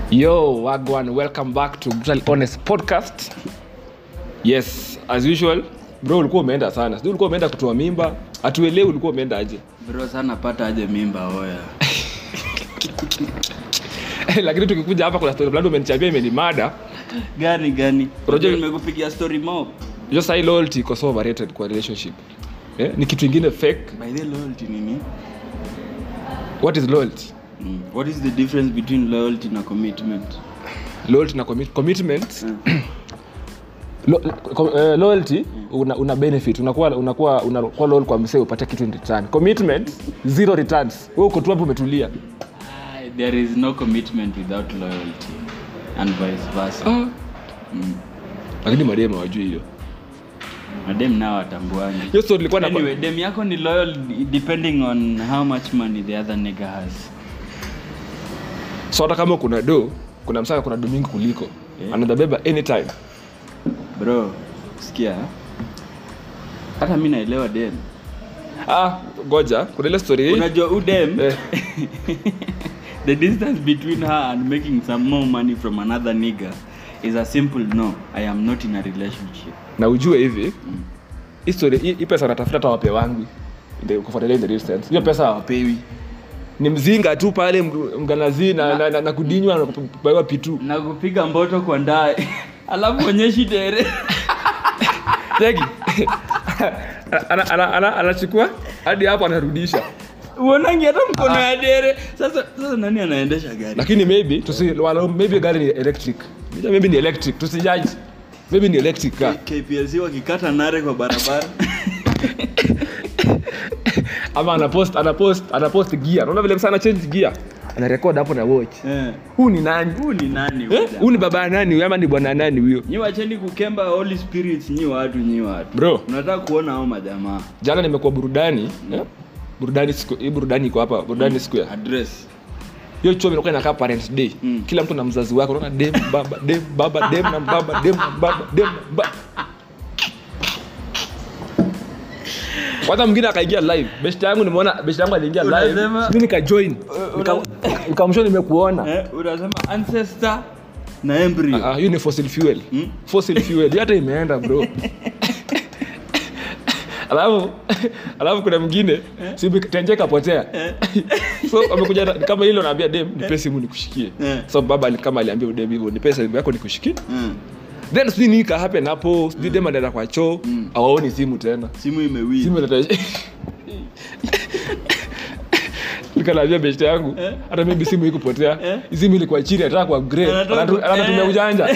Yo, Wagwan, welcome back to Brutal Honest Podcast. Yes, as usual, bro ulikuwa umeenda sana. Sijui ulikuwa umeenda kutoa mimba. Hatuelewi ulikuwa umeenda aje. bro sana pata aje mimba oya Lakini tukikuja hapa kuna story fulani umenichambia imenimada. gani gani Unajua- Unajua nimekupigia story mob Just say loyalty iko so overrated kwa relationship. Eh? Ni kitu ingine fake. by the loyalty nini What is loyalty? mm. what is the difference between loyalty na commitment Loyalty na commit commitment. Mm. Lo, ko, eh, loyalty una, una benefit unakuwa unakuwa unakuwa loyal kwa msee upate kitu in return. Commitment zero returns. Wewe uko tu hapo umetulia. Ah, there is no commitment without loyalty and vice versa Ah. mm. Lakini madema wajui hiyo. madem nao watambuani Hiyo story ilikuwa na anyway dem yako ni loyal depending on how much money the other nigga has so hata kama kuna do kuna msaka kuna do mingi kuliko Yeah. anaweza beba anytime bro sikia hata mi naelewa dem ah goja kuna ile story hii unajua udem Eh. the distance between her and making some more money from another nigga is a simple no i am not in a relationship na ujue hivi hii story hii hii pesa anatafuta hata wape wangu ndio kufuatilia in the distance hiyo pesa hawapewi ni mzinga tu pale mg- mganazi na, na, na, na kudinywa na kupewa pitu na kupiga mboto kwa ndae alafu onyeshi dere tegi ana, ana, ana, anachukua hadi hapo anarudisha uonangi hata mkono ya dere sasa sasa nani anaendesha gari lakini maybe tusi wala maybe gari ni electric maybe ni electric tusijaji maybe ni electric car kplc wakikata nare kwa barabara ama anapost anapost anapost gear unaona vile sana change gear anarekod hapo na watch Eh. huu ni nani huu ni nani Eh, huyu huu ni baba ya nani huyu ama ni bwana nani huyo nyi wacheni kukemba holy spirits nyi watu nyi watu bro unataka kuona hao majamaa jana nimekuwa burudani eh? burudani siku hii burudani iko hapa burudani square address hiyo chuo inakuwa inakaa parents day Mm. kila mtu na mzazi wake unaona dem baba dem baba dem na baba dem na baba dem na baba kwanza mwingine akaingia live best yangu nimeona best yangu aliingia live Unasema- mimi nikajoin una- nikamsho nimekuona eh, unasema ancestor na embryo Ah, hiyo ni fossil fuel Mm. fossil fuel Hiyo hata imeenda bro alafu alafu kuna mwingine simu tenje kapotea so amekuja na- kama hilo naambia dem nipe simu nikushikie Eh. so baba ali- kama aliambia udem hivyo nipe simu yako nikushikie Mm. then sijui nini ka happen hapo sijui dem anaenda kwa choo Mm. awaoni simu tena simu imewili simu inata- nikanaambia beshte yangu Eh. hata maybe simu ikupotea Eh. simu ilikuwa chini anataka kwa upgrade Anataka Anatu- ku- anatumia eh. ujanja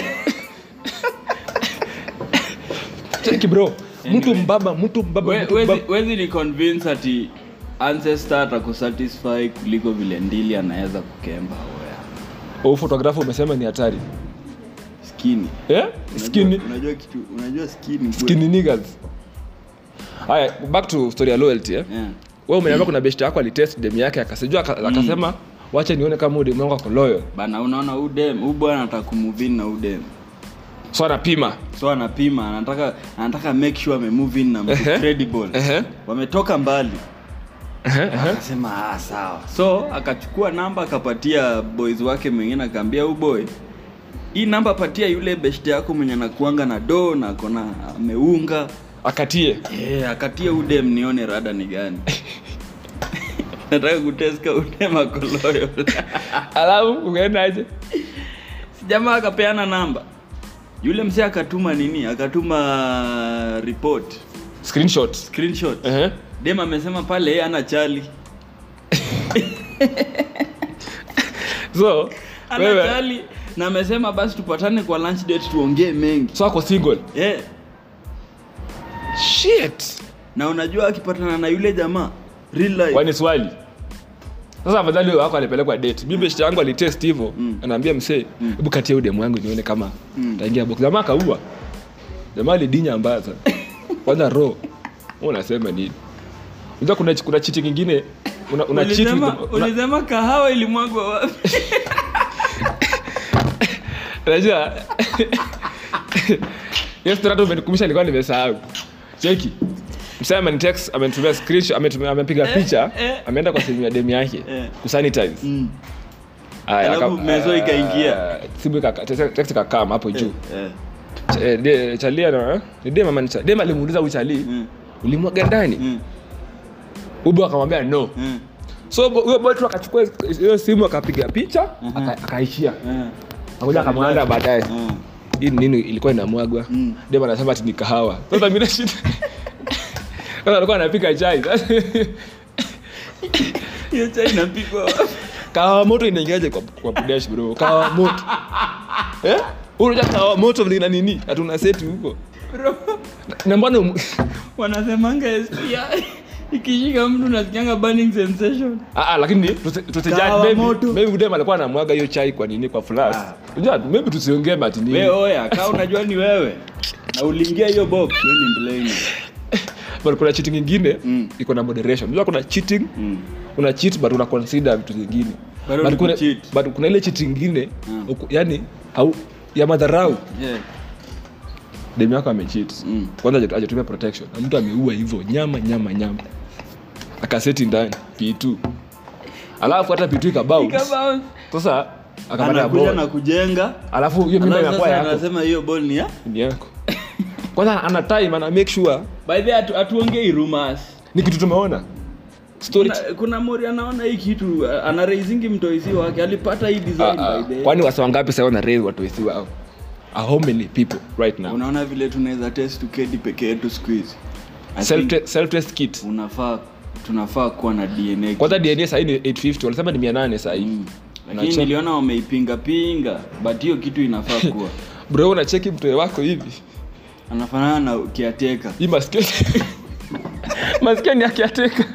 cheki bro mtu mbaba mtu mbaba We- mtu wezi- mbaba wezi ni convince ati ancestor atakusatisfy kuliko vile ndili anaweza kukemba oya oh, photographer umesema ni hatari skini eh skinny unajua, unajua kitu unajua skini bwe. skinny niggas haya back to story ya loyalty eh yeah. wewe umeniambia kuna best yako alitest dem yake akasijua aka- akasema wacha nione kama udem wangu ako loyal bana unaona udem huu bwana anataka kumuvin na udem so anapima so anapima anataka anataka make sure amemove in na mtu Ehe. credible Ehe. wametoka mbali Ehe, ehe. akasema ah, sawa so akachukua namba akapatia boys wake mwingine akaambia huu boy hii namba patia yule best yako mwenye anakuanga na do na akona ameunga akatie yeah, akatie udem nione rada ni gani nataka kuteska udem ako loyal alafu ukaendaje si jamaa akapeana namba yule msee akatuma nini akatuma report screenshot screenshot Ehe. dem amesema pale yeye ana chali so ana wewe chali na amesema basi tupatane kwa lunch date tuongee mengi so ako single yeah. shit na unajua akipatana na yule jamaa real life kwani swali sasa afadhali huyo wako alipelekwa date mimi best yangu alitest hivyo Mm. anaambia msee hebu katia udemu wangu nione kama Mm. taingia box jamaa kaua jamaa alidinya ambaza kwanza ro wewe unasema nini unajua kuna kuna chiti kingine una, una cheat with ulisema, the- una- ulisema kahawa ilimwagwa wapi unajua hiyo story hata umenikumbusha nilikuwa nimesahau cheki msee amenitext amenitumia screenshot ametumia amepiga Eh, picha eh. ameenda kwa simu ya demu yake Eh. kusanitize mm. Aya, alafu aka- mezo ikaingia Ah, simu ikaka- te- te- text ikakam hapo juu Eh, Ch- eh, de- chali ana ni dem ama ni cha- dem alimuuliza huyu chali mm, ulimwaga ndani mm, ubo akamwambia no mm, so bo- huyo boy tu akachukua hiyo simu akapiga picha aka- akaishia mm, akuja akamwanda baadaye mm. hii ni nini ilikuwa inamwagwa Mm. dem anasema ati ni kahawa sasa mimi nashida sasa alikuwa anapika chai Sasa, hiyo chai inapigwa wapi? kahawa moto inaingiaje kwa kwa budash bro kahawa moto eh unajua kahawa moto vile ina nini hatuna seti huko Bro, na mbona umu- wanasemanga STI ikishika mtu nasikianga burning sensation Ah, ah, lakini tusi- tusijudge, Kahawa maybe- moto. maybe udem alikuwa anamwaga hiyo chai kwa nini kwa flash Ah. unajua maybe tusiongee mati nini we oya kaa unajua ni wewe na uliingia hiyo box we ni mblame but kuna cheating ingine Mm. iko na moderation unajua kuna cheating mm. una cheat but una consider vitu zingine Bado But ni kuna, kucheat. but kuna ile cheating ingine Mm. uku- yani au ya madharau yeah. dem yako amecheat Mm. kwanza haja- hajatumia protection na mtu ameua hivyo nyama nyama nyama akaseti ndani p2 alafu hata p2 ikabounce Ikabounce. sasa akapata anakuja ball na kujenga alafu hiyo mimba alafu inakuwa sasa yako anasema hiyo ball ni ya ni yako kwanza ana time ana make sure by the way, hatu- hatuongei rumors ni kitu tumeona story kuna, kuna mori anaona hii kitu ana raisingi mtoisi wake alipata hii design Ah, ah. by the way. kwani wasa wangapi sasa wana raise watu wesi wao Ah, how many people right now unaona vile tunaweza test tukedi peke yetu siku hizi I self think self test kit unafaa tunafaa kuwa na dna kwanza dna sahii ni 850 walisema ni 800 sahii Mm. lakini Unacheck- niliona wameipinga pinga but hiyo kitu inafaa kuwa bro unacheki mtoe wako hivi anafanana na kiateka hii masikio masikio ni akiateka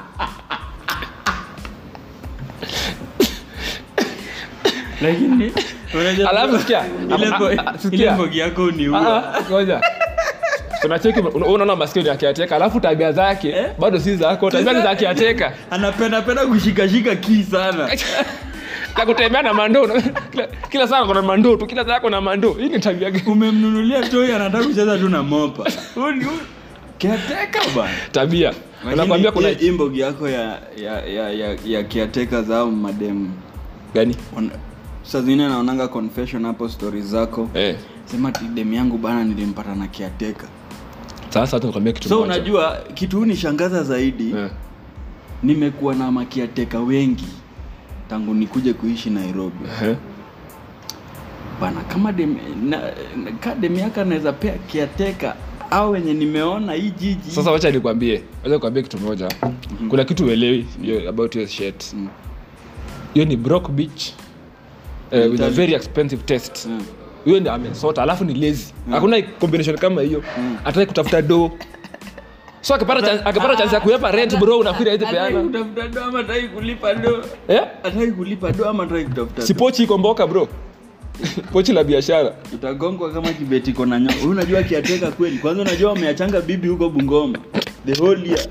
lakini unajua- Alafu sikia, ile ah, bo- ah, ah, sikia. ile mbogi yako uniua Ah, ngoja tunacheki una- unaona masikio ni akiateka alafu tabia zake Eh? bado si zako tabia ni za akiateka anapenda penda kushikashika kii sana na kutembea na mandoo kila, kila saa kona mandoo tu kila saa kona mandoo hii ni tabia gani umemnunulia toi anataka kucheza tu na mopa Huyu ni- huyu- kiateka bana tabia nakwambia kuna hii mbogi yako ya ya ya, ya, ya kiateka zao mademu gani On- saa zingine naonanga confession hapo stori zako eh sema ti demu yangu bana nilimpata na kiateka sasa hata nikwambia kitu so moja. unajua kitu huu nishangaza zaidi eh. nimekuwa na makiateka wengi tangu nikuje kuishi nairobi Eh. bana kama dem, na, na, ka dem yake anaweza pea kiateka au wenye nimeona hii jiji sasa wacha nikwambie wacha nikwambie kitu moja kuna kitu uelewi hiyo about your shit Mm. hiyo ni broke beach eh, with a Mentality. very expensive test Mm. huyo ndi amesota alafu ni lazy hakuna combination kama hiyo Mm. ataki kutafuta do so akipata chance- akipata chance ya kuepa rent bro unafikiri hizi Hataki peana kutafuta do ama hataki kulipa do eh hataki kulipa do ama hataki kutafuta si do pochi iko mboka bro pochi la biashara utagongwa kama kibeti kona nyo huyu unajua kiateka kweli kwanza unajua wameachanga bibi huko bungoma the whole year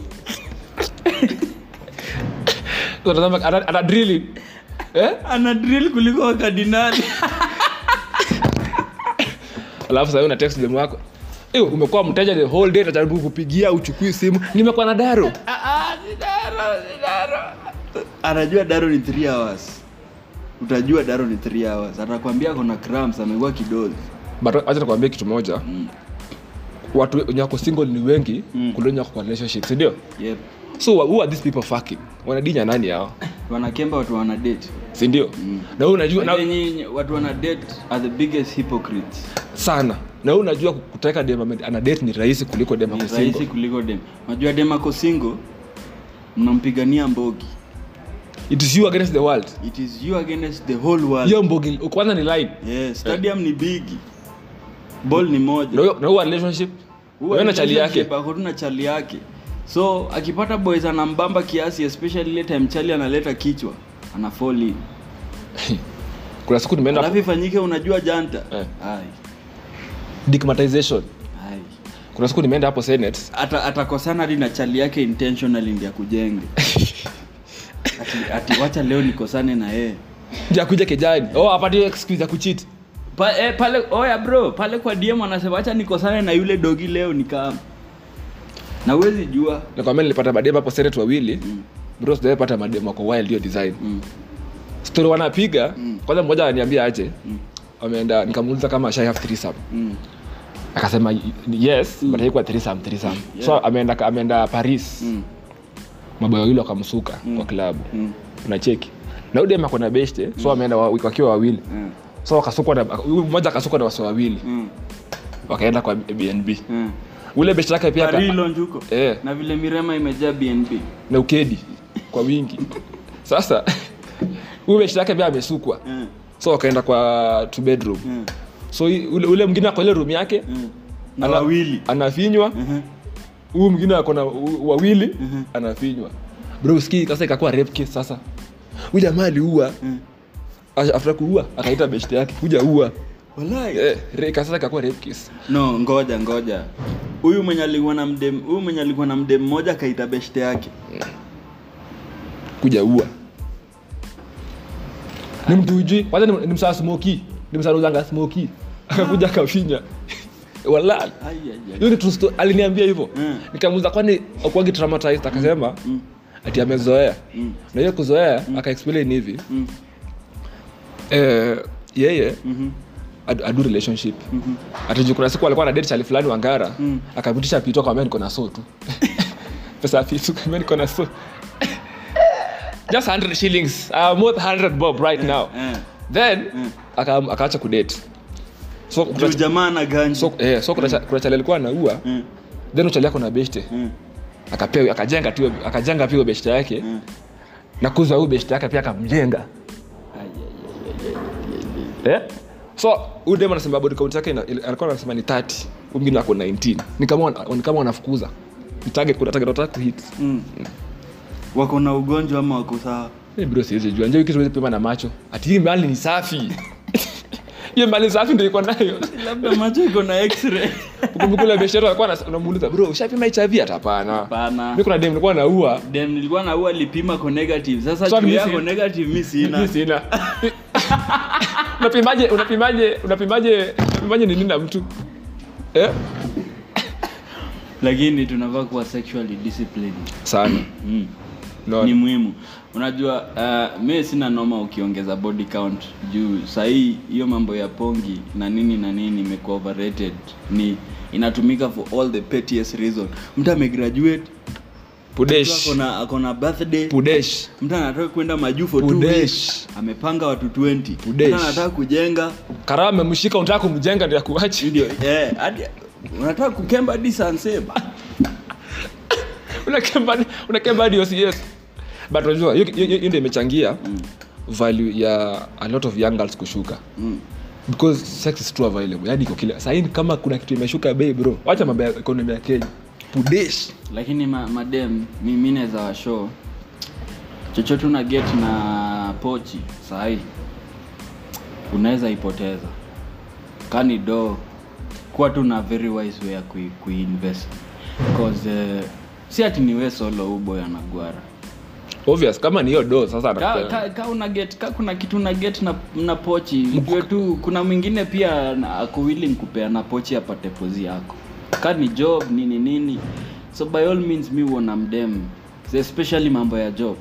So, unatazama ana ana drilling eh ana drill kuliko wakadinali alafu sasa una text demu wako eh umekuwa mteja the whole day najaribu kupigia uchukui simu nimekuwa na daro anajua daro ni 3 hours utajua daro ni 3 hours atakwambia kona cramps amekuwa kidozi but acha nikwambie kitu moja mm. watu wenye wako single ni wengi Mm. kuliko wenye wako kwa relationship si ndio yep. so who are these people fucking wanadinya nani hao wanakemba watu wana date si ndio Mm. na wewe unajua Wale na, wenye watu wana date are the biggest hypocrites sana na wewe unajua kuteka dem ame- ana date ni rahisi kuliko dem ni ako rahisi single kuliko dem unajua dem ako single mnampigania mbogi it is you against the world it is you against the whole world hiyo mbogi kwanza ni line yes stadium ni bigi ball ni moja na huyo- na huyo relationship Huwa wewe na chali yake relationship ako tu na chali yake so akipata boys anambamba kiasi especially ile time chali analeta kichwa ana fall in kuna siku nimeenda alafu ifanyike unajua janta Eh. ai digmatization ai kuna siku nimeenda hapo senate Ata- atakosana hadi na chali yake intentionally ndi akujenge ati, ati wacha leo nikosane na yeye ja kuja kijani oh apate excuse ya kucheat pa, eh, pale oya bro pale kwa dm anasema wacha nikosane na yule dogi leo nikam na uwezi jua nakwambia nilipata mademu hapo senate wawili Mm. bro sijapata mademu wako wild hiyo design mm. story wanapiga Mm. kwanza mmoja ananiambia aje Mm. ameenda nikamuuliza kama shai have threesome Mm. akasema y- yes but haikuwa threesome threesome so Yeah. ameenda ameenda paris Mm. maboyo wawili wakamsuka Mm. kwa klabu Mm. unacheki na udem akona beshte so ameenda wa- wakiwa wawili Mm. so wakasukwa na huyu mmoja akasukwa na wasi wawili Mm. wakaenda kwa bnb Mm. ule beshte yake pia aka- Parilo njuko eh, na vile mirema imejaa bnb na ukedi kwa wingi sasa huyu beshte yake pia amesukwa Mm. so wakaenda kwa two bedroom Mm. so i- ule, ule mwingine ako ile room yake Mm. na ana- wawili anafinywa Mhm. huyu mwingine akona u- wawili Mhm. anafinywa bro ski sasa ikakuwa rape case sasa huyu jamaa aliua Mm. Ash- after kuua akaita beshte yake kuja ua Walai. eh, re- sasa ikakuwa rape case no ngoja ngoja huyu mwenye alikuwa na mdem huyu mwenye alikuwa na mdem mmoja akaita beshte yake kuja ua ni mtu ujui kwanza ni, ni msaa smoki ni msaa uzanga smoki akakuja akafinya wala Ai, ai, ai. hiyo ni true story. aliniambia hivyo Mm. nikamuuza kwani akuangi traumatized akasema Mm. ati amezoea Mm. na hiyo kuzoea akaexplain hivi Mm. eh, yeye Mhm. adu, adu relationship Mhm. atiju kuna siku alikuwa na date chali fulani wangara Mm. akapitisha pito akamwambia niko na so tu pesa ya pito akamwambia niko na so just 100 shillings I'm worth 100 bob right now Eh. then Mm. aka- akaacha kudate so Juu kuna- jamaa na ganji so eh, so kuna cha- kuna chali alikuwa anaua Mm. then uchali yako na beshte Mm. akapewa akajenga tu akajenga pia beshte yake Mm. na kuza huyu beshte yake pia akamjenga Ai, ai, ai, ai. eh? so huyu dem anasema body count yake ina- ili- alikuwa anasema ni 30 huyu mwingine ako 19 ni kama wana- ni kama wanafukuza Ni target kuna target wataka kuhit Mm. wako na ugonjwa ama wako sawa Eh, bro siwezi jua njoo kitu pima na macho ati hii mali ni safi hiyo mali safi ndio iko nayo labda macho iko na x-ray kumkula biashara alikuwa anas- unamuuliza bro ushapima HIV hata hapana Hapana. mimi kuna dem nilikuwa naua dem nilikuwa naua lipima ko negative sasa So, juu mimi yako si- negative mi mimi sina sina unapimaje unapimaje unapimaje unapimaje ni nini na mtu eh lakini tunafaa kuwa sexually disciplined sana mm. no ni muhimu unajua uh, mi sina noma ukiongeza body count juu sahii hiyo mambo ya pongi na nini na nini imekuwa overrated ni inatumika for all the pettiest reason mtu amegraduate mtu pudesh akona akona birthday pudesh mtu anataka kwenda majuu for two Pudesh. weeks amepanga watu 20 Pudesh. mtu anataka kujenga karama amemshika unataka kumjenga ndio akuache ndio eh hadi unataka kukemba hadi sanseba unakemba unakemba hadi OCS but unajua hiyo hiyo- hiyo ndio imechangia value ya a lot of young girls kushuka mm. because sex is too available yani iko kila sahii kama kuna kitu imeshuka bei bro wacha mambo ya economy ya Kenya pudesh lakini ma, madem mimi naweza washow chochote una get na pochi sahii unaweza ipoteza kani do kuwa tu na very wise way ya kui, kuinvest cause uh, si ati ni we solo uboy anagwara obvious kama ni hiyo do sasa ka, anakupea. ka, ka, una get, ka kuna kitu una get na, na pochi ujue tu kuna mwingine pia na- ako willing kupea na pochi apate pozi yako ka ni job nini nini so by all means mi uona mdem especially mambo ya job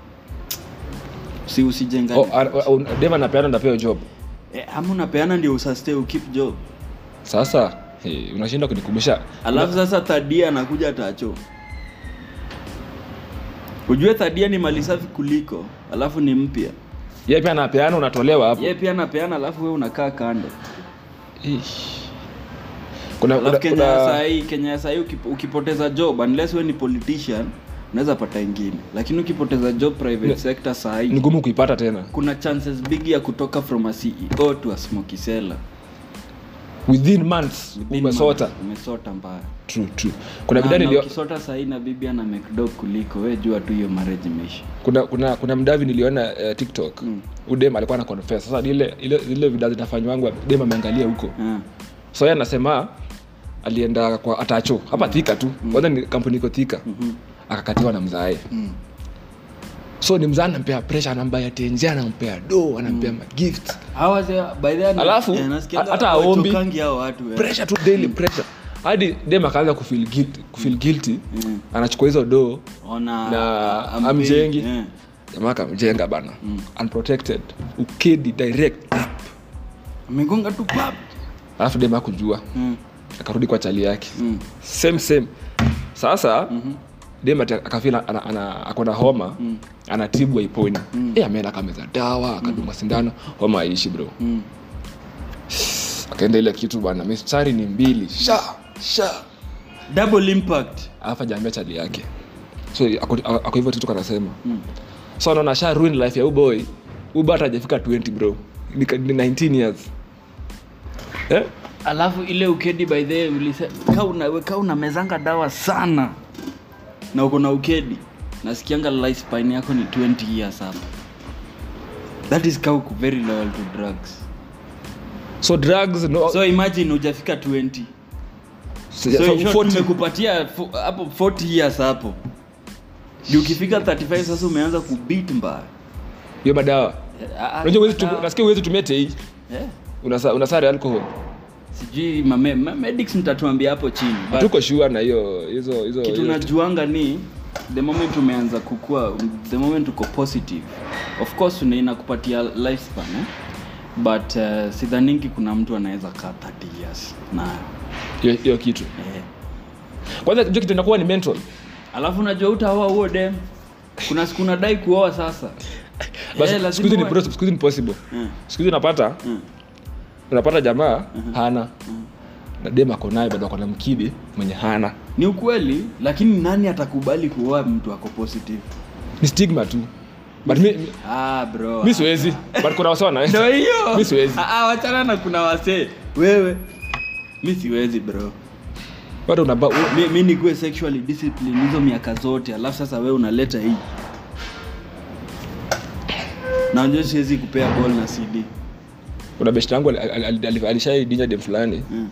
si usijenga Oh, a- a- un- dem anapeana ndapewa job eh, ama unapeana ndio usastay ukip job sasa hey, unashinda kunikumbusha alafu sasa thadia anakuja tacho ujue thadia ni mali safi kuliko alafu ni mpya yeye pia anapeana unatolewa hapo ye pia anapeana alafu we unakaa kando Ish. kuna, kuna, alafu kenya ya kuna sahii kenya ya sahii ukip, ukipoteza job unless we ni politician unaweza pata ingine lakini ukipoteza job private Ne- sector ni sahii ngumu kuipata tena kuna chances big ya kutoka from a ceo to a smoky seller within months Within umesota months, umesota mbaya true true kuna Na- bidhaa na nilio ukisota sahii na bibi ana mcdog kuliko we jua tu hiyo marriage imeisha kuna kuna kuna mdavi niliona uh, tiktok Mm. udem alikuwa na confess sasa ile ile ile video zinafanywangu dem ameangalia huko Ah, so yeye anasema alienda kwa atacho hapa thika tu kwanza ni kampuni iko thika mhm, akakatiwa na mzae mm. so ni mzaa anampea pressure anampea tenje anampea do anampea magift Hawa ze- by the way, Alafu, eh, nasikianga hata haombi. hawachokangi hao watu eh. pressure tu daily pressure hadi dem akaanza kufeel guilty, kufeel guilty Mm. anachukua hizo do Ona- Na a- ampei, amjengi. eh. jamaa akamjenga bana unprotected ukedi direct up amegonga tu pap alafu dem akujua mm. akarudi kwa chali yake mm. same same sasa mm-hmm. dem ati akafila ana, ana, akona homa mm. anatibu aiponi mm. e, ameenda akameza dawa akadunga sindano homa aishi bro mm. akaenda ile kitu bana mistari ni mbili sha sha double impact alafu ajaambia chali yake so ako ako hivyo tutu kanasema mm. so anaona sha ruin life ya uboy uba hata hajafika 20 bro ni, ni 19 years eh? alafu ile ukedi by the way, ulise ka una, ka unamezanga dawa sana na uko na ukedi nasikianga lifespan yako ni 20 years hapa that is ka uko very loyal to drugs so drugs no, so imagine hujafika 20 so, so so in short 40 tumekupatia fu- hapo 40 years hapo Juu ukifika 35 sasa umeanza kubit mbaya hiyo madawa Ah, ah, unajua huwezi tu- dawa. nasikia uwezi tumia tei Eh, unasa unasare alcohol sijui mame- ma- medics mtatuambia hapo chini but- tuko sure na hiyo hizo hizo kitu hiyo- najuanga ni the moment umeanza kukua the moment uko positive of course una- inakupatia lifespan eh? but uh, sidhaningi kuna mtu anaweza kaa 30 years nayo hiyo hiyo kitu eh. kwanza hiyo kitu inakuwa ni mental alafu unajua utaoa huo dem kuna siku unadai kuoa sasa basi Eh, lazima siku hizi ni uwe- pro- siku hizi ni possible Mm. siku hizi unapata Mm. unapata jamaa hana na dem ako naye bado ako na mkidi mwenye hana ni ukweli lakini nani atakubali kuoa mtu ako positive ni stigma tu but mi, mi- ah bro mi siwezi but kuna wasa ndo wanaweza hiyo Mi siwezi. Ah, ah, wachana na kuna wasee wewe mi siwezi bro bado unaba u- mi, mi nikuwe sexually discipline hizo miaka zote alafu sasa wewe unaleta hii najua siwezi kupea ball na cd kuna beshte yangu alishaidinya dem fulani Mm.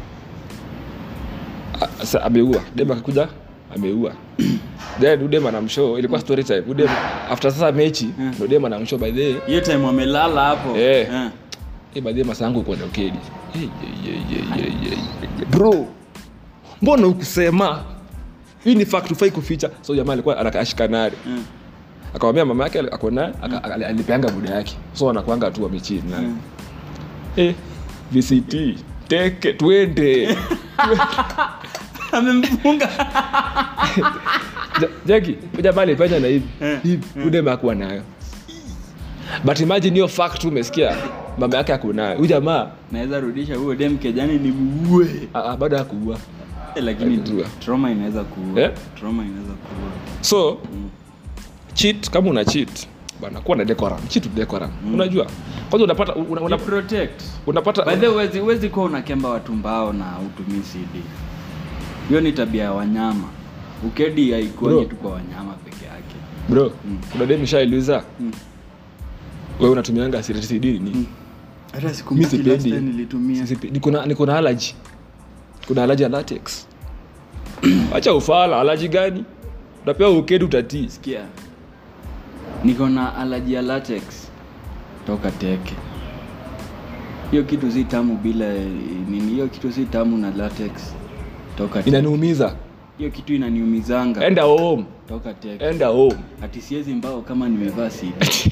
A- sa- ameua dem akakuja ameua then udem anamshow ilikuwa story time udem after sasa mechi Mm. ndo dem anamshow by the way hiyo time wamelala hapo Eh. Eh. Eh, by the way masaa yangu iko na ukedi Eh, ye, ye, ye, ye, ye, ye. bro mbona ukusema hii ni fact ufai kuficha so jamaa alikuwa anakashikanari Mm. akamwambia mama yake ako naye aka- ali- alipeanga buda yake so anakwanga tu wamechini naye Mm. eh, vct teke twende amemfunga Ja- jaki jamaa alipenya na hivi Eh, hivi udema akuwa nayo but imagine hiyo fact tu umesikia mama yake ako nayo huyu jamaa naweza rudisha huo dem kejani ni muue ah, ah, bado akuua eh, lakini Alijua. trauma inaweza kuua Eh? trauma inaweza kuua so cheat kama una cheat bana kuwa na decorum cheat with decorum unajua kwanza unapata una, una, Ni protect unapata by the way huwezi- huwezi kuwa unakemba watu mbao na utumii cd hiyo ni tabia ya wanyama ukedi haikuangi Bro. tu kwa wanyama peke yake bro kuna dem ishailuza Mm. wewe unatumianga CD nini hata siku mi mbili last time sipendi nilitumia Sipe- niko na- niko na allergy kuna allergy ya latex acha ufala allergy gani unapewa ukedi utatii sikia niko na alaji ya latex toka teke hiyo kitu si tamu bila eh, nini hiyo kitu si tamu na latex toka teke. inaniumiza hiyo kitu inaniumizanga enda home toka teke enda home ati siezi mbao kama nimevaa cd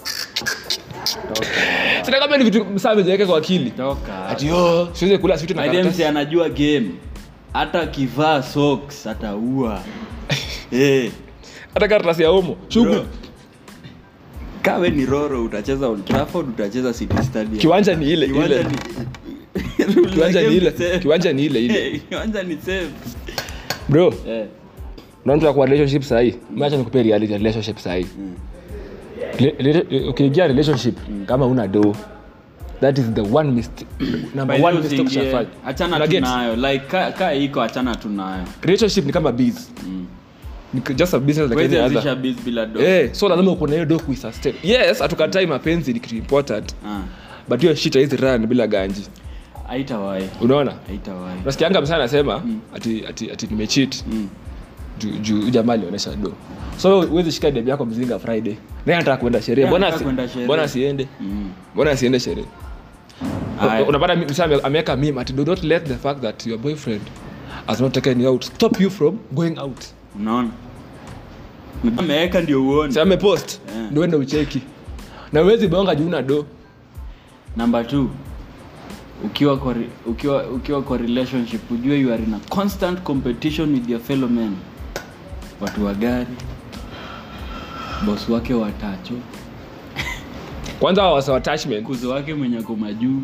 sina kama ni vitu msaa amezeweka kwa akili toka ati yo siweze kula sweet na By the way, karatasi mse anajua game hata akivaa socks ataua hey. hata karatasi ya homo shughuli Bro. kawe ni roro utacheza Old Trafford utacheza City Stadium kiwanja ni ile Kiwanja ile ni- Rule kiwanja ya ni game ile safe. kiwanja ni ile ile Eh, kiwanja ni safe bro Eh, unaanza kwa relationship sahi macha nikupe reality ya relationship sahi Le- le- ukiingia relationship kama una do that is the one mistake number by one the way, mistake usiingie- ushafanya achana Una tu get? nayo like ka, ka iko achana tu nayo relationship ni kama biz Mm. ni just a business like Huwezi any anzisha other biz bila do eh so lazima uko na hiyo do kuisustain yes hatukatai mapenzi ni kitu important Ah, but hiyo shit haizi run bila ganji haitawahi unaona haitawahi nasikianga msana anasema ati ati ati nimecheat Mm. juu juu huyu jamaa alionyesha do so huwezi shika demu yako mzinga friday naye anataka kwenda sherehe Yeah, mbona anataka asi- kwenda sherehe. mbona asiende Mm. mbona asiende sherehe Aya. unapata mi- msee ame- ameweka meme ati do not let the fact that your boyfriend has not taken you out stop you from going out unaona ameweka ndio uone si amepost Yeah. ndio ende ucheki na uwezi bonga juu na do number two ukiwa kwa, re- ukiwa ukiwa kwa relationship ujue you are in a constant competition with your fellow men watu wa gari bosi wake watacho kwanza wasa attachment kuzo wake mwenye ako majuu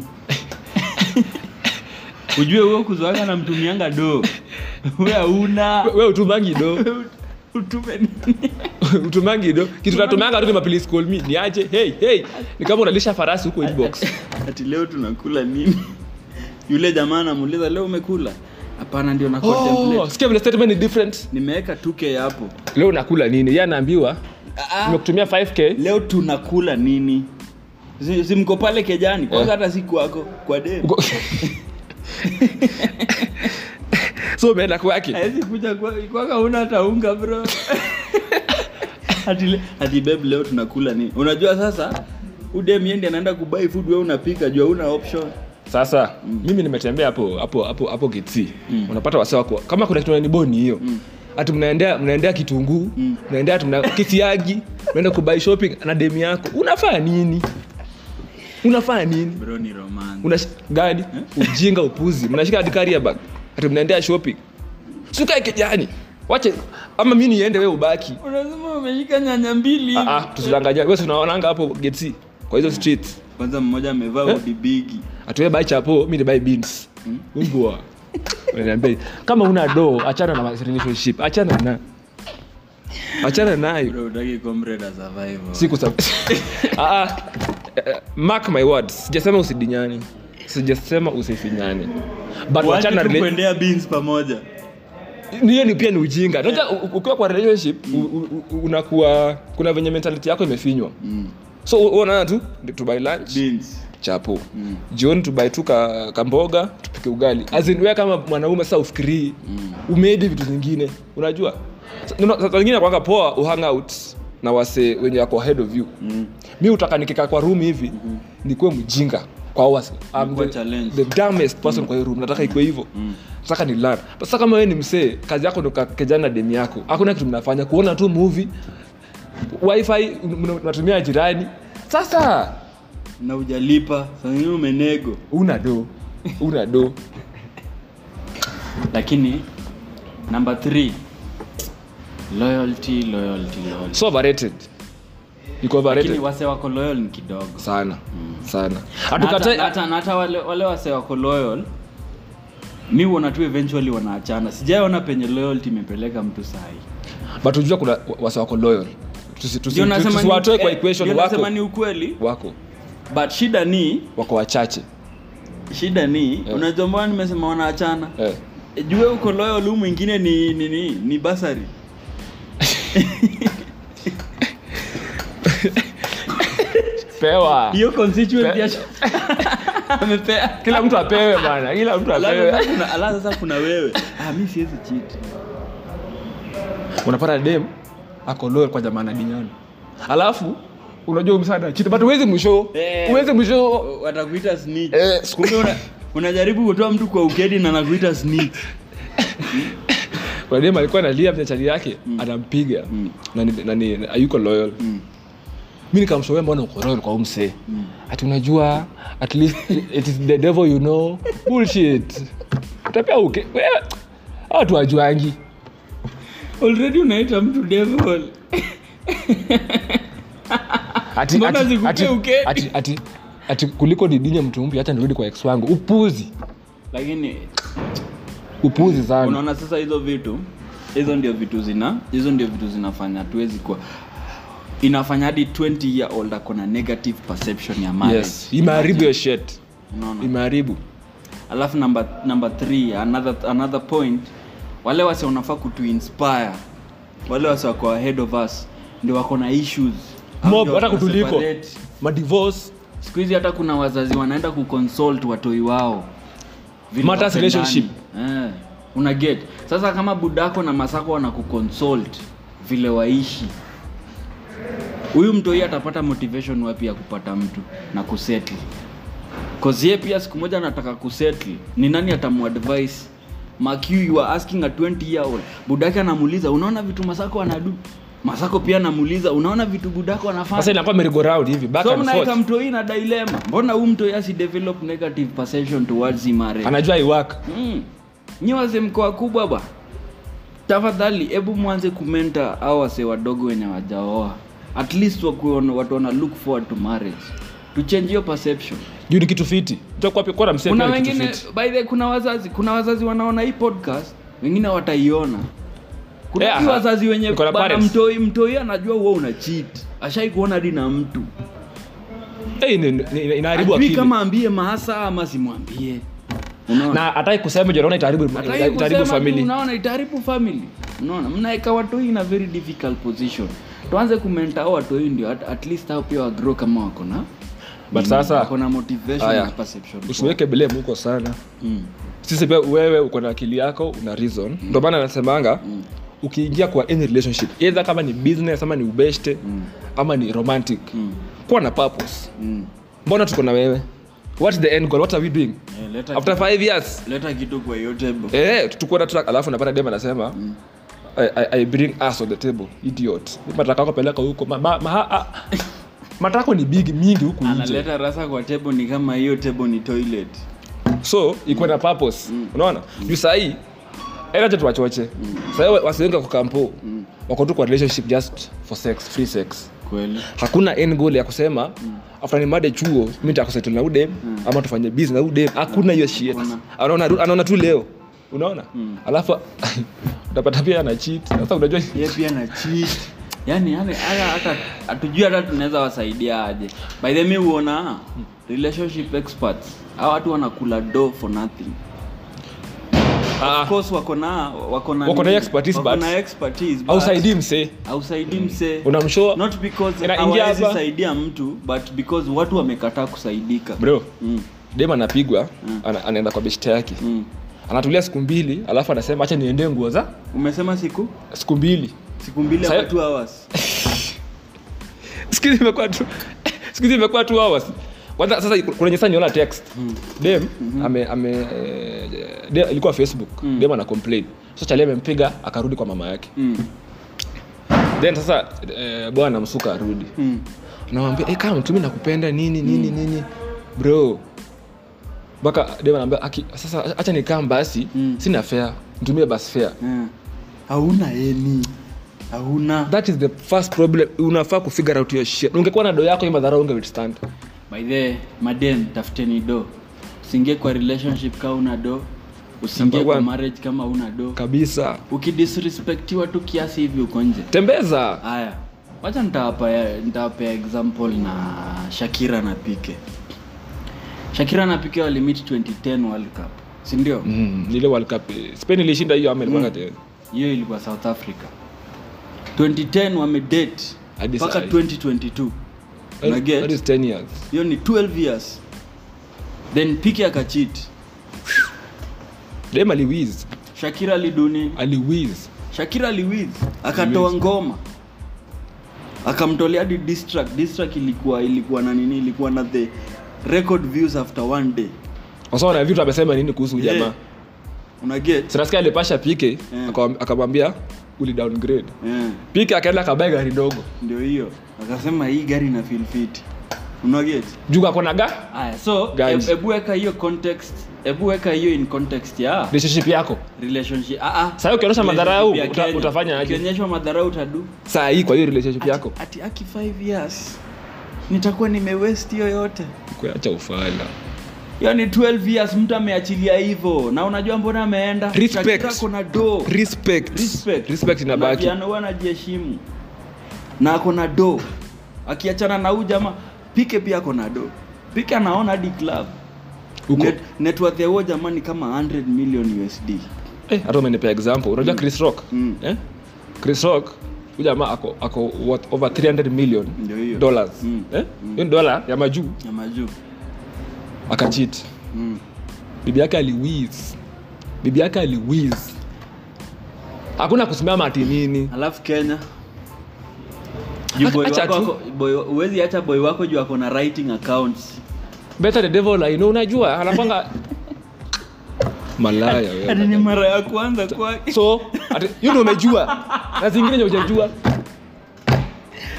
ujue huo kuzo wake anamtumianga do we auna we utumangi do utume nini utumangi do kitu natumanga tu ni mapolice call me niache hey hey ni kama unalisha farasi huko inbox ati leo tunakula nini yule jamaa anamuuliza leo umekula hapana ndio na oh, contemplate sikia vile statement ni different nimeweka 2k hapo leo unakula nini yeye anaambiwa Ah, nimekutumia 5k leo tunakula nini si, si mko pale kejani kwanza hata si kwako kwa dem Uko- so umeenda kwake hawezi kuja kwa- kwaka una hata unga bro ati, le- ati babe leo tunakula nini unajua sasa udem yendi anaenda kubai food we unapika jua una option sasa mimi nimetembea hapo hapo hapo hapo geti unapata wasa wako kama kuna kitu boni hiyo ati mnaendea mnaendea kitunguu mnaendea ati mna kisiagi mnaenda kubai shopping na demi yako unafanya nini unafanya nini bro ni romance una gani ujinga upuzi mnashika hadi carrier bag ati mnaendea shopping sukae kijani wache ama mi niende we ubaki unasema umeshika nyanya mbili Ah, ah, tusidanganya wewe si unaonanga hapo geti kwa hizo streets kwanza mmoja amevaa Eh? udi bigi atuwe bai chapo mi ni bai beans mbwa Unaniambia, kama una do achana na relationship achana na achana nayo bro utaki comrade survive siku sa ah, ah, eh, mark my words sijasema usidinyani sijasema usifinyani but wachana na rela- kuendea beans pamoja hiyo ni pia ni ujinga unajua u- u- ukiwa kwa relationship u- u- u- unakuwa kuna venye mentality yako imefinywa mm. so u- unaona tu to buy lunch beans chapo mm. jioni tubai tu ka, kamboga tupike ugali azinwe kama mwanaume sasa ufikirii mm. umeedi vitu zingine unajua Sa- nino- saa zingine kwanga poa uhang out na wase wenye wako ahead of you Mm. mi utaka nikika kwa room hivi mm-hmm. nikuwe mjinga kwa wase I'm Nikuwe the, challenge. the dumbest person kwa hiyo room nataka ikuwe hivyo mm. nataka ni learn sasa kama wewe ni msee kazi yako ndo ka- kejana na demi yako hakuna kitu mnafanya kuona tu movie wifi mna- mnatumia jirani sasa na ujalipa sangine umenego una do una do lakini number three loyalty loyalty loyalty so overrated iko lakini overrated wase wako loyal ni kidogo sana sana Na hata- hatukatai na hata na hata wale, wale wase wako loyal mi uona tu eventually wanaachana sijaona penye loyalty imepeleka mtu sahi but unajua kuna wase wako loyal Tusi- tusi- Ndio nasema ni- tusiwatoe kwa eh, equation ndio wako nasema ni ukweli wako but shida ni wako wachache shida ni Eh. unajua mbona nimesema wanaachana eh. E, jue uko loyal huu mwingine ni ni, ni, ni basari pewa hiyo constituent Pe- ya amepea kila mtu apewe bana kila mtu Alafu apewe sasa kuna- alafu sasa kuna wewe ah, mi siwezi cheat unapata dem ako loyal kwa jamaa na dinyani alafu unajua msada chiti but uwezi mwisho Eh. uwezi mwisho watakuita snitch Eh, kumbe una, unajaribu kutoa mtu kwa ukedi na nakuita snitch kuna dem alikuwa analia mchachari yake anampiga Mm. na ni- na ni ayuko loyal mm. mi nikamshauri mbona uko loyal kwa umsee ati unajua at least it is the devil you know bullshit utapia uke wewe hawa watu wajuangi already unaita mtu devil ati, Mbona ati, zikupe ati, ukedi? ati, ati, ati kuliko nidinye mtu mpya hata nirudi kwa ex wangu upuzi lakini upuzi sana unaona sasa hizo vitu hizo ndio vitu zina hizo ndio vitu zinafanya tuwezi kuwa inafanya hadi 20 year old akona negative perception ya marriage yes imeharibu hiyo shit unaona imeharibu alafu number number three another another point wale wase wanafaa kutu inspire wale wase wako ahead of us ndio wako na issues Au mob ndio hata wako kutuliko separate. madivorce siku hizi hata kuna wazazi wanaenda kuconsult watoi wao Vile Matters wapendani. relationship. eh, una get sasa kama budako na masako wanakukonsult vile waishi huyu mtoi atapata motivation wapi ya kupata mtu na kusettle cause ye pia siku moja anataka kusettle ni nani atamuadvise Mark you, you are asking a 20 year old budake anamuuliza unaona vitu masako anadu masako pia namuuliza unaona vitu budako sasa anafanya inakuwa merry go round hivi back so and mnaeka forth mtoi na dilema mbona huu mtoi asi develop negative perception towards him marriage anajua iwak mm. nyi wase mkoa kubwa ba tafadhali hebu mwanze kumenta au wase wadogo wenye wajaoa at least wakuwe watu wana look forward to marriage to change your perception juu ni kitu fiti kona msee kuna pia ni kitu wengine fiti. by the way, kuna wazazi kuna wazazi wanaona hii podcast wengine wataiona kuna Yeah, yeah, wazazi wenye Niko na bana parents. mtoi mtoi anajua huo una cheat ashai kuona hadi na mtu Eh, ni- ni- inaharibu Ajui akili kama ambie mahasa ama simwambie unaona na hatai kusema juu anaona itaharibu Hata hii itaharibu kusema tu, family unaona itaharibu family unaona mnaeka watu in a very difficult position tuanze kumenta hao watu hii ndio at, at least hao pia wagrow kama wako na But sasa- wako na motivation Aya. na perception usiweke blame huko sana mm. sisi pia wewe uko na akili yako una reason ndio maana nasemanga ukiingia kwa any relationship either kama ni business ama ni ubeshte ama ni romantic Mm. kuwa na purpose Mm. mbona tuko na wewe what's the end goal what are we doing Eh, leta, after five years leta kitu kwa hiyo table eh tuko na track alafu napata dem anasema I, I, I bring us on the table idiot mataka yako peleka huko ma, ma, ma, a, matako ni big mingi huku nje analeta rasa kwa table ni kama hiyo table ni toilet so ikuwe na purpose unaona juu sahii acha tuwachoche sahii wasiwengi wako kampo wako tu kwa relationship just for sex free sex kweli hakuna end goal ya kusema after nimade chuo mi nitakusettle na udem ama tufanye business na udem hakuna hiyo shit Hakuna. anaona anaona tu leo unaona alafu utapata pia ana cheat sasa unajua ye pia na cheat yani yani hata hata hatujui hata tunaweza wasaidia aje by the way huona relationship experts hao watu wanakula do for nothing ah, of course wako na wako na Wako na nini? expertise, wako but- na expertise but ausaidii msee hausaidii msee unamshow not because Inaingia hawawezi hapa. saidia mtu but because watu wamekataa kusaidika bro mm. dem anapigwa ana, anaenda kwa beshte yake Mm. anatulia siku mbili alafu anasema acha niendee nguo za umesema siku siku mbili siku mbili Sasa- ama two hours siku hizi imekuwa tu siku hizi imekuwa two hours kwanza sasa kuna nyesa niona text dem ame ame eh, dem, ilikuwa facebook dem ana complain so chali amempiga akarudi kwa mama yake mm. then sasa eh, bwana msuka arudi Mm. namwambia hey, kama mtumi nakupenda nini nini nini bro mpaka dem anaambia "Aki, sasa acha nikam basi Mm. sina fare mtumie basi fare Yeah. hauna eni hauna that is the first problem unafaa kufigure out your shit ungekuwa na do yako hii madhara unge withstand by the madem tafuteni do usiingie kwa relationship kama una do usiingie Number kwa one. marriage kama una do kabisa ukidisrespectiwa tu kiasi hivi uko nje tembeza haya wacha nitawapea nitawapea example na shakira na pike shakira na pike walimit 2010 world cup sindio mm, ile world cup eh, spain ilishinda hiyo ama ilikuwa Mm. hiyo ilikuwa south africa 2010 wamedate Hadi mpaka sahi. 2022 that Unaget? is 10 years hiyo ni 12 years then pike akachit dem aliwiz shakira liduni aliwiz shakira liwiz akatoa ngoma akamtolea hadi diss track. Diss track ilikuwa ilikuwa na nini ilikuwa na the record views after one day wasawa na vitu amesema nini kuhusu Yeah. jamaa unaget sinasikia alipasha pike Yeah. akawam- akamwambia uli downgrade yeah. pike akaenda akabae gari ndogo ndio hiyo akasema hii gari na feel fit unaget juu akona ga aya so Guys. e- ebu weka hiyo context ebu weka hiyo in context ya relationship yako relationship ah ah Sasa ukionyesha madharau, Relationship ya uta- Kenya. utafanya aje? ukionyeshwa madharau utadu saa hii kwa hiyo relationship yako ati aki 5 years nitakuwa nimewest hiyo yote kuacha ufala hiyo ni 12 years mtu ameachilia hivyo na unajua mbona ameenda Respect. Shakira kuna do respect respect respect inabaki Na huwa anajiheshimu na ako na do akiachana na huyu jamaa pike pia ako na do pike anaona hadi club Uko- Net, net worth ya huyo jamaa ni kama 100 million usd Eh, hata umenipea example unajua chris rock Mm. eh? chris rock huyu jamaa ako, ako what, over 300 million Ndio hiyo. dollars Mm. eh? hiyo ni dola ya majuu ya majuu akachit mm. bibi yake aliwiz bibi yake aliwiz hakuna kusimama ati nini alafu kenya Juu boy Acha wako tu. ako- boy- huwezi acha boy wako juu ako na writing accounts better the devil I know unajua anapanga malaya wewe. hadi ni mara ya kwanza kwake so ati- hiyo ndio umejua na zingine ndio hujajua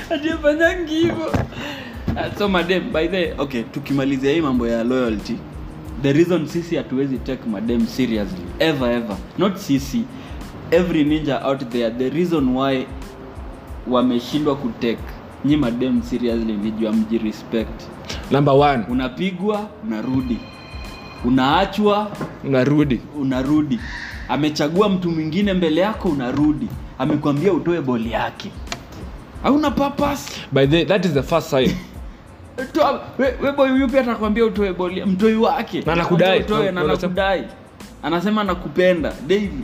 ajifanyangi hivo so madem by the okay tukimalizia hii mambo ya loyalty the reason sisi hatuwezi take madem seriously ever ever not sisi every ninja out there the reason why wameshindwa kutake nyi madem seriously ni juu mjirespect number one unapigwa unarudi unaachwa unarudi unarudi amechagua mtu mwingine mbele yako unarudi amekwambia utoe boli yake hauna purpose by the that is the first sign Toa- we- we boy huyu pia atakwambia utoe boli mtoi wake Na anakudai. utoe na Na- unasema- anakudai anasema anakupenda daily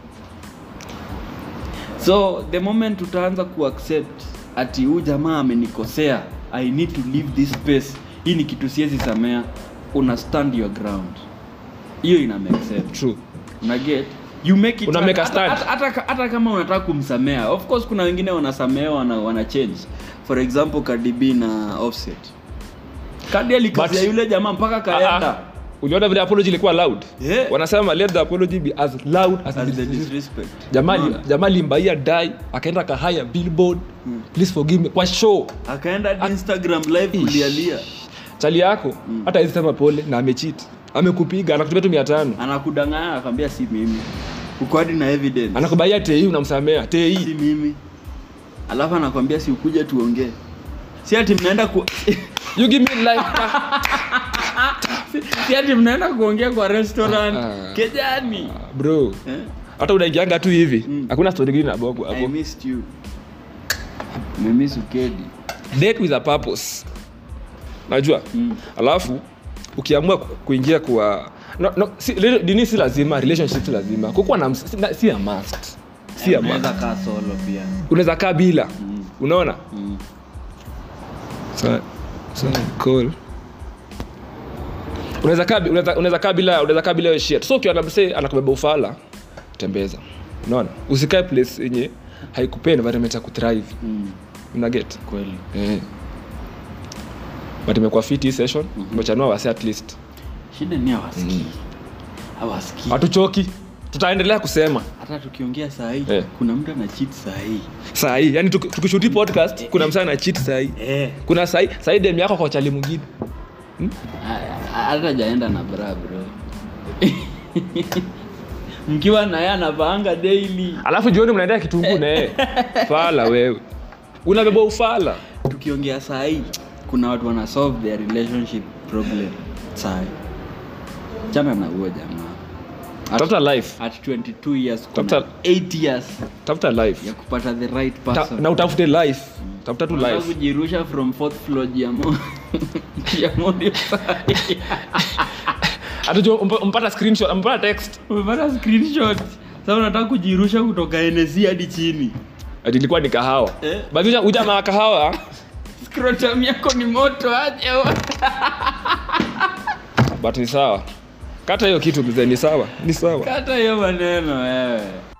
so the moment utaanza kuaccept ati huu jamaa amenikosea i need to leave this space hii ni kitu siwezi samea una stand your ground hiyo ina make sense true una get you make it Una make a hata- stand. hata- hata hata kama unataka kumsamea of course kuna wengine wanasamea wana, wana change for example Cardi B na Offset Cardi alikazia But- yule jamaa mpaka Ah, kaenda ah. uliona vile apology ilikuwa loud Yeah. wanasema let the apology be as loud as, as it the is. disrespect jamaa Unaona? jamaa limbaia dai akaenda kahaya billboard Hmm. please forgive me kwa show akaenda hadi Instagram live Ish. kulialia chali yako hata hizi sema pole na amechit amekupiga anakutumia tu mia tano anakudanganya akwambia si mimi uko hadi na evidence anakubaia tei unamsamea si tei mimi alafu anakwambia si ukuje tuongee si ati mnaenda ku you give me life si ati mnaenda kuongea kwa restaurant Ah. kejani bro eh? hata unaingianga tu hivi Mm. hakuna story ingine nabogo I hapo missed you. Nimemiss ukedi. date with a purpose najua Mm. alafu ukiamua ku- kuingia kwa no, no, si, rela- dini si lazima relationship si lazima kukuwa na ms- si, na- si a must si a must Unaweza kaa solo pia. unaweza kaa bila Mm. unaona Mm. so, so cool unaweza kaa bi- unaweza unaweza kaa bila unaweza kaa bila hiyo shit so ukiona msee anakubeba ufala tembeza unaona usikae place yenye haikupea environment ya kuthrive Mm. una get Kweli. eh but imekuwa fit hii session Mhm. umechanua wase at least Shida ni hawasikii. Hawasikii. hatuchoki tutaendelea kusema Hata tukiongea saa hii Eh. kuna mtu ana cheat saa hii. saa hii yani tuki- tukishuti podcast kuna msaa na cheat saa hii Eh. kuna saa hii saa hii dem yako kwa chali mwingine Ha- Hata jaenda na bra bro. Mkiwa na yeye anavaanga daily. alafu jioni mnaendea kitunguu na yeye fala wewe unabeba ufala Tukiongea saa hii kuna watu wana solve their relationship problem saa hii. Chana na huo jamaa. At- tafuta life at 22 years kuna Tafuta- 8 years tafuta life ya kupata the right Ta, person na utafute life tafuta tu Unataka life kujirusha from fourth floor ya mo ya modio atujua umpata screenshot umpata text umepata screenshot sasa unataka kujirusha kutoka NSC hadi chini ati ilikuwa ni kahawa Eh. basi uja- uja na kahawa scrotum yako ni moto aje but ni sawa kata hiyo kitu mzee ni sawa ni sawa kata hiyo maneno wewe